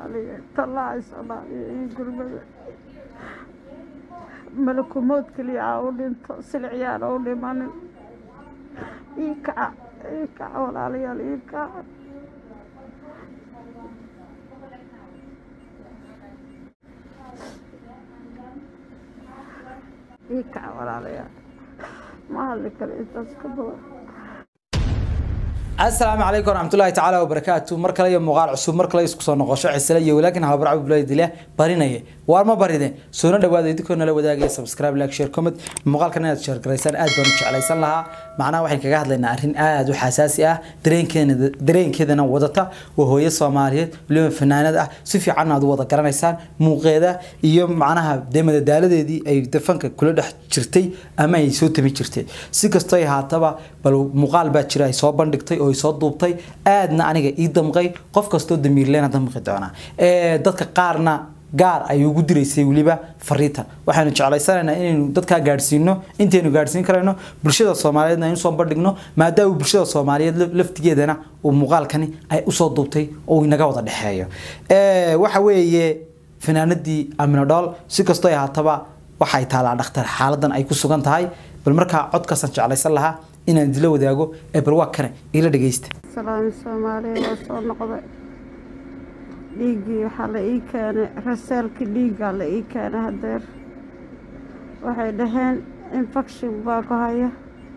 soomaaliyeed tallaaci soomaaliya iyo gurmada malakumood keliya aa u dhinto silciyaan u dhimanin ii kaca ii kaca walaalayaal ii kaca ii kaca walaalayaal ma hadli kale intaas ka badan asalaamu calaykum waraxmatullaahi tacaala wabarakaatu mar kale iyo muuqaal cusub mar kale isku soo noqosho cisle iyo walaakin habarcab buladile barinaya waar ma baride soona dhawaada idinkoo nala wadaagaya subscribe like share comment muuqaalkan inaad share garaysaan aad baan u jeclaysan lahaa macnaha waxaan kaga hadlaynaa arrin aad u xasaasi ah dareenkeena dareenkeedana wadata waa hooyo soomaaliyeed weliba fanaanad ah si fiican aad u wada garanaysaan muuqeeda iyo macnaha dee madadaaladeedii ay dafanka kula dhex jirtay ama ay soo tami jirtay si kastoo ay haataba bal muuqaal baa jira ay soo bandhigtay oo ay soo duubtay aadna aniga ii damqay qof kastoo damiirleena damqi doona dadka qaarna gaar ay ugu diraysay weliba fariintan waxaanu jeclaysanaynaa inaynu dadkaa gaadhsiino intaynu gaadhsiin karayno bulshada soomaaliyeedna aynu soo bandhigno maadaama bulshada soomaaliyeed laftigeedana uu muuqaalkani ay usoo duubtay oo inaga wada dhexeeyo waxa weeye fanaanadii amino dhool si kastoo ay haataba waxay taalaa dhakhtar xaaladan ay ku sugan tahay bal markaa codkaasaan jeclaysan lahaa inaan idila wadaago ee bal waa kane ila dhageysta salaami soomaaliya waa soo noqday dhiiggii waxaa la ii keenay raseelkii dhiiggaa la ii keenay hadeer waxay dhaheen infection baa ku haya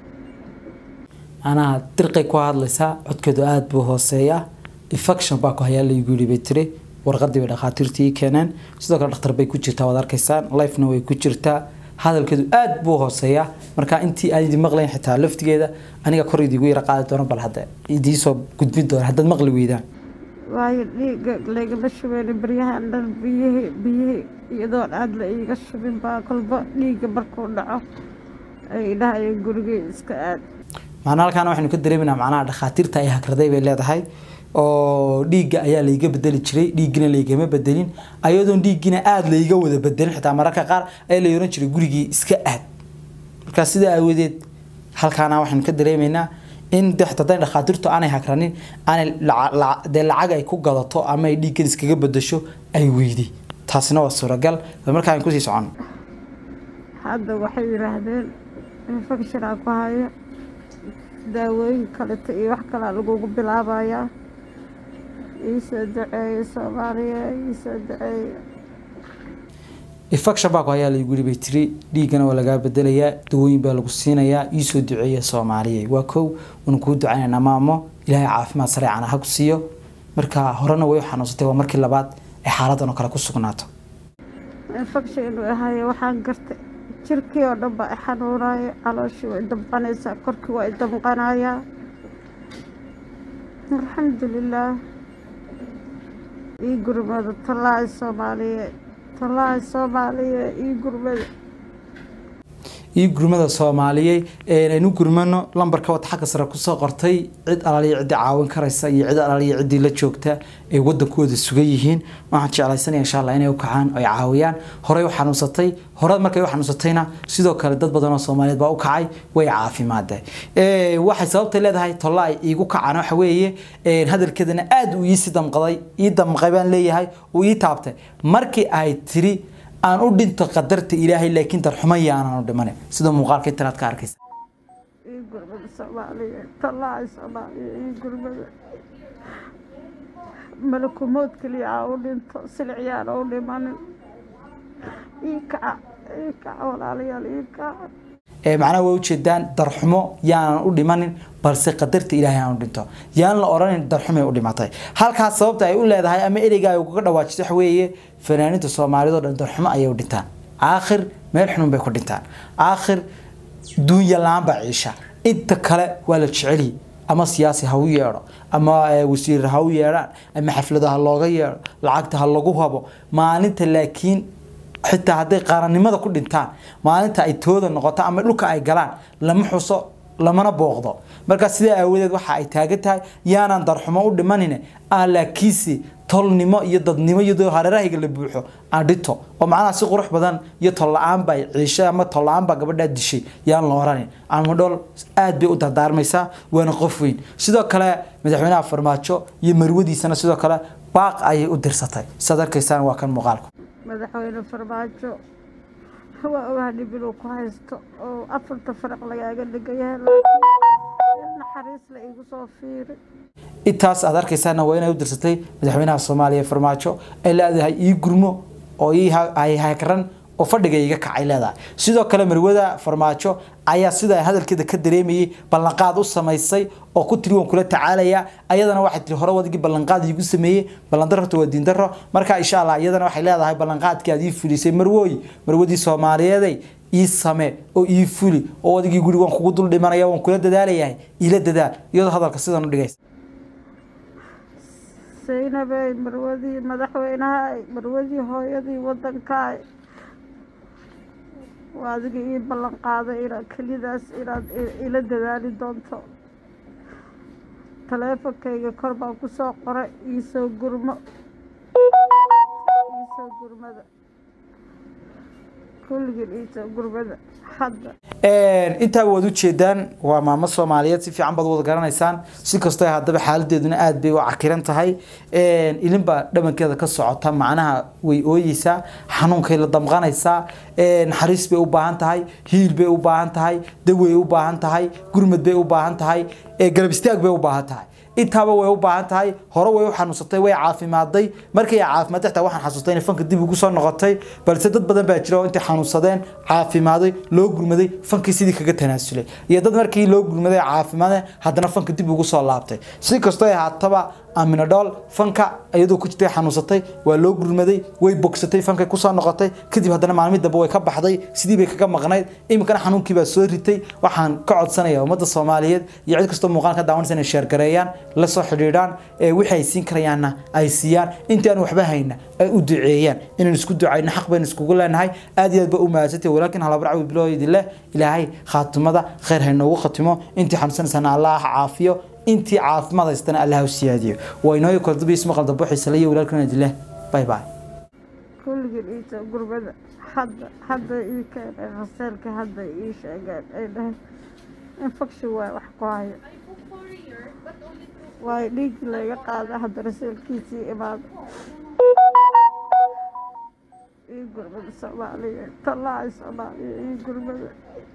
macnaha dirqay ku hadlaysaa codkeedu aada buu hooseeyaa infection baa ku hayaa laygu yidhi bay tiri warqadii bay dhakhaatiirtii ii keeneen sidoo kale dhakhtar bay ku jirtaa waad arkaysaan lifena way ku jirtaa hadalkeedu aada buu hooseeyaa marka intii aan idin maqlayn xitaa laftigeeda aniga kor idigu yara qaadi doono bal hadda idiisoo gudbin doono haddaad maqli weydaan waayo dhiigga laygama shubeyna baryahan dhan biyihii biyihii iyadoon aada la iiga shubin baa kolba dhiigga markuu dhaco ay dhahayeen gurigii iska aad macnaa halkaana waxaynu ka dareeminaa macnaha dhakhaatiirta ay hakraday bay leedahay oo dhiigga ayaa layga bedeli jiray dhiiggina laygama bedelin ayadoon dhiiggina aada layga wada bedelin xitaa mararka qaar ayaa la oran jiray gurigii iska aad markaa sidaa aawadeed halkaana waxaynu ka dareemaynaa in de xitaa haday dhakhaatiirtu aanay hakranin aanay dee lacag ay ku gadato ama ay dhiiggan iskaga bedesho ay weyday taasina waa suuragal bal markaa aan kusii socono hadda waxay yidhaahdeen infectionaa ku haya daawooyin kaleta iyo wax kalaa lagugu bilaabayaa iisoo duceeya soomaaliya iisoo duceeya infection baa ku hayaa laygu yidhi bay tiri dhiiggana waa lagaa bedelayaa dawooyin baa lagu siinayaa iisoo duceeya soomaaliya waa kow waanu kuu ducaynaynaa maamo ilaahay caafimaad sareecana ha ku siiyo marka horena way u xanuunsatay waa markii labaad ay xaaladan oo kale ku sugnaato infection inuu ahayo waxaan gartay jirkii oo dhan baa i xanuunaya calooshii way damqanaysaa korkii waa i damqanayaa alxamdulilaah ii gurmada tallaaci soomaaliye tallaaci soomaaliye ii gurmada iyo gurmada soomaaliyeed aynu gurmano lambarka wad xagga sare kusoo qortay cid alaaliya ciddii caawin karaysa iyo cid alaaliya ciddii la joogta ay wadankooda sugan yihiin waxaan jeclaysanaya insha allah inay u kacaan ay caawiyaan horey u xanuunsatay hore markay u xanuunsatayna sidoo kale dad badan oo soomaaliyeed baa u kacay way caafimaadeen waxay sababtay leedahay tolla ay iigu kacaan waxa weeye hadalkeedana aada uu iisi damqaday ii damqay baan leeyahay uu ii taabtay markii ay tiri aan u dhinto qadarta ilaahay laakiin darxumo yaanan u dhimanin sida muuqaalka intanaad ka arkaysa ii gurmada soomaaliye tallaaci soomaaliye ii gurmada malakumood keliya aa u dhinto silciyaan u dhimanin ii kaca ii kaca walaalayaal ii kaca macnaha waa ujeedaan darxumo yaanan u dhimanin balse qadarta ilaahay aan u dhinto yaan la oranin darxumay u dhimatay halkaas sababta ay u leedahay ama ereyga ay ugaga dhawaajisa waxa weeye fanaaninta soomaalido dhan darxumo ayay u dhintaan aakhir meel xunun bay ku dhintaan aakhir duunya la-aan baa ciisha inta kale waa la jeceliy ama siyaasi ha u yeedho ama wasiir ha u yeedhaan ama xaflada ha looga yeedho lacagta ha lagu habo maalinta laakiin xitaa hadday qaranimada ku dhintaan maalinta ay tooda noqoto ama dhulka ay galaan lama xuso lamana booqdo marka sidaa aawadeed waxa ay taagan tahay yaanaan darxumo u dhimanine ah laakiinse tolnimo iyo dadnimo iyadoo hareerahayga la buuxo aan dhito oo macnaha si qurux badan iyo tol la-aan baa ciishay ama tol la-aan baa gabadhaa dishay yaan la oranin almadhool aad bay u dardaarmaysaa waana qof weyn sidoo kale madaxweynaha farmaajo iyo marwadiisana sidoo kale baaq ayay u dirsatay saad arkaysaan waa kan muuqaalku madaxweyne farmaajo waa ogaha dhib inuu ku haysto oo afarta faraq lagaaga dhigayahay laakiin naxariis la igu soo fiiri intaas aad arkaysaana waa inay u dirsatay madaxweynaha soomaaliya farmaajo ay leedahay ii gurmo oo ii ay hakaran oo fadhiga iga kacay leedahay sidoo kale marwada farmaajo ayaa sida hadalkeeda ka dareemayay ballanqaad u samaysay oo ku tiri waan kula tacaalaya ayadana waxay tiri hore wadigii ballanqaad iigu sameeyey ballandarrota waa diindaro marka insha allah iyadana waxay leedahay ballanqaadkii aad ii fulisay marwooy marwadii soomaaliyeeday ii same oo ii fuli oo adigii guri waan kugu dul dhimanaya waan kula dadaalayahay iila dadaal iyadoo hadalka sidan u dhigaysa saynabey marwadii madaxweynaha marwadii hooyadii wadankaay waa adiga ii ballan qaaday inaad kelidaas inaad ila dadaali doonto taleefonkayga kor baan ku soo qoray iisoo gurmo iisoo gurmada kulligin iisoo gurmada hadda intaa waad ujeedaan waa maamo soomaaliyeed si fiican baad wada garanaysaan si kastoo haddaba xaaladeeduna aad bay u cakiran tahay ilin baa dhabankeeda ka socota macnaha way ooyeysaa xanuunkay la damqanaysaa naxariis bay u baahan tahay hiil bay u baahan tahay dawey u baahan tahay gurmad bay u baahan tahay garab istaag bay u baahan tahay intaaba way u baahan tahay hore way u xanuunsatay way caafimaaday markay caafimaad xitaa waxaan xasuustay inay fanka dib ugu soo noqotay balse dad badan baa jira oo intay xanuunsadeen caafimaaday loo gurmaday fankii sidii kaga tanaasulay iyo dad markii loo gurmaday caafimaadeen haddana fanka dib ugu soo laabtay si kastoo ay haataba amina dhool fanka iyadoo ku jirtay xanuunsatay waa loo gurmaday way bogsatay fankay kusoo noqotay kadib haddana maalmii dambe way ka baxday sidii bay kaga maqnayd iminkana xanuunkii baa soo ritay waxaan ka codsanaya ummadda soomaaliyeed iyo cid kastoo muuqaal ka daawanaysa inay sheergareeyaan la soo xidhiidhaan wixii ay siin karayaanna ay siiyaan intii aan waxba hayna ay u duceeyaan inaan isku ducayno xaq baynu iskugu leenahay aad iyo aad ba u mahadsantay walaakin halabarcawi bilowdi leh ilaahay khaatimada khayr haynoogu khatimo intii xanuunsanaysana allah ha caafiyo intii caafimaad haystana allah u siyaadiyo waa inooyo koldabiis maqal dambe xiisale iyo walaalkan idin leh bye bye kulligin iisoo gurmada hadda hadda ii keenay raseelka hadda ii sheegeen ay dhaheen infection waay wax ku hayo waayo dhiigii layga qaada hadda raseelkiisii imaada ii gurmada soomaaliya tallaaci soomaaliya ii gurmada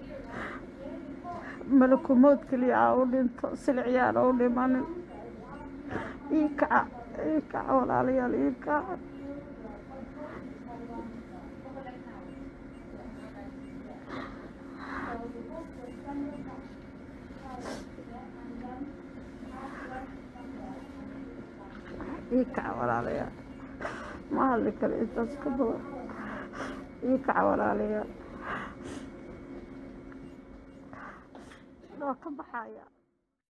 malakumood keliya aa u dhinto silciyaana u dhimanin ii kaca ii kaca walaalayaal ii kaca ii kaca walaalayaal ma hadli karo intaas ka badan ii kaca walaalayaal waa ka baxaya